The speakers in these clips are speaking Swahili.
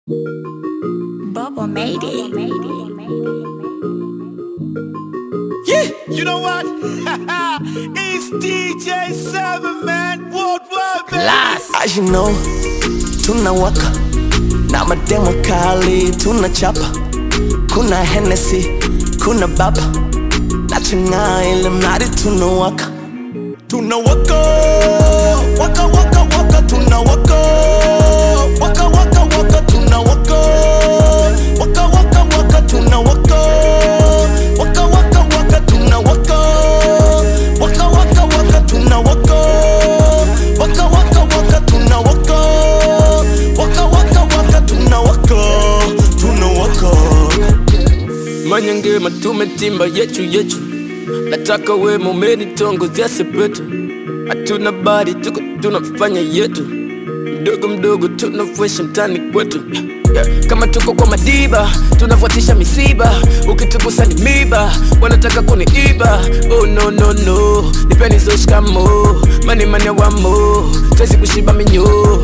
Bubba made it. Yeah, you know what? it's DJ Seven Man Worldwide. Class. As you know, tunawaka na mademo kali tunachapa, kuna Hennessy, kuna baba na chang'aa ile mradi tunawaka, Tunawaka, waka waka waka, tunawaka, waka waka waka, tunawaka, waka waka waka, tunawaka, waka waka waka, tunawaka, waka waka waka, tunawaka, waka waka waka, tunawaka, waka waka waka, tunawaka, tunawaka. Manyenge matume timba yetu yetu, nataka we mumeni tongo zese petu, hatuna bari tuko tunafanya yetu, mdogo mdogo tunafuesha mtani kwetu Yeah, kama tuko kwa madiba tunafuatisha misiba, ukitugusa ni miba, wanataka kuniiba. Oh no no no, nipeni zo shikamo, mani mani wamo, twezi kushiba minyo,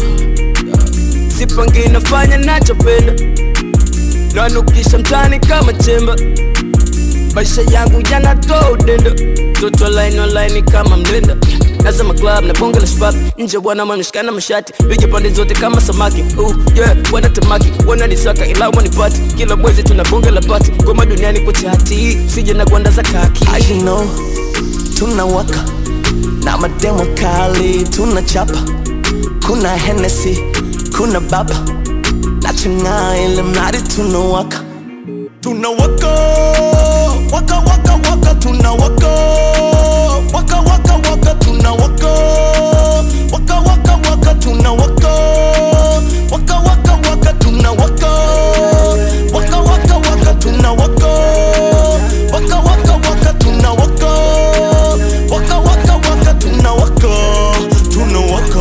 sipangi nafanya nachopenda nanukisha mtani kama chemba, maisha yangu yanatoa udenda, toto online online kama mlenda Nasema club na bonge la shabab nje bwana mameshikana mashati piga pande zote kama samaki uh, yeah, wanatamaki wananisaka ila wanipati kila mwezi tuna bonge la pati ngoma duniani kwa chati sije na gwanda za kaki as you know, tunawaka na mademo kali tunachapa, kuna Hennessy, kuna baba na chang'aa ile mradi tunawaka, tunawaka waka waka waka tunawaka waka waka waka tunawaka waka waka waka tunawaka waka waka waka tunawaka waka waka waka tunawaka waka waka waka tunawaka waka waka waka tunawaka tunawaka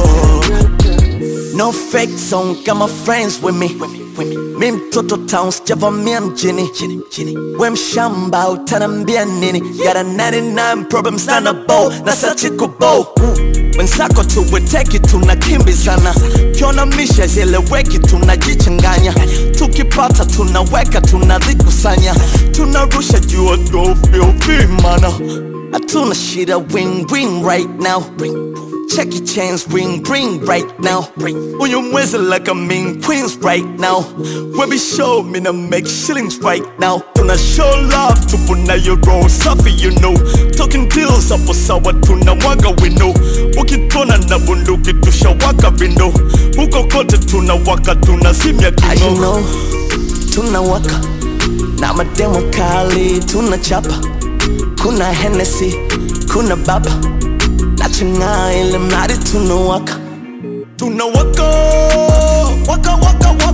no fake song, got my friends with me. Mi mtoto town sijavamia mjini, we mshamba utanambia nini? Got a 99 problems na na bow na sachi kubo wenzako tuweteki tunakimbizana, kiona misha zieleweki tunajichanganya, tukipata tunaweka tunazikusanya, tunarusha juu vimana, hatuna shida win win right now. Check your chains, ring, ring right now. On your mwezi like a mean queens right now. We be show me to make shillings right now. Tuna show love, tupo na your roll, safi you know. Talking deals hapo sawa, tunamwaga wino. Ukitona na bunduki tushawaka vindo. Huko kote tunawaka, tunazimya As you kingo. know, tunawaka na mademo kali tunachapa, kuna Hennessy, kuna baba na chang'aa ile mradi tunawaka, Tunawaka, waka waka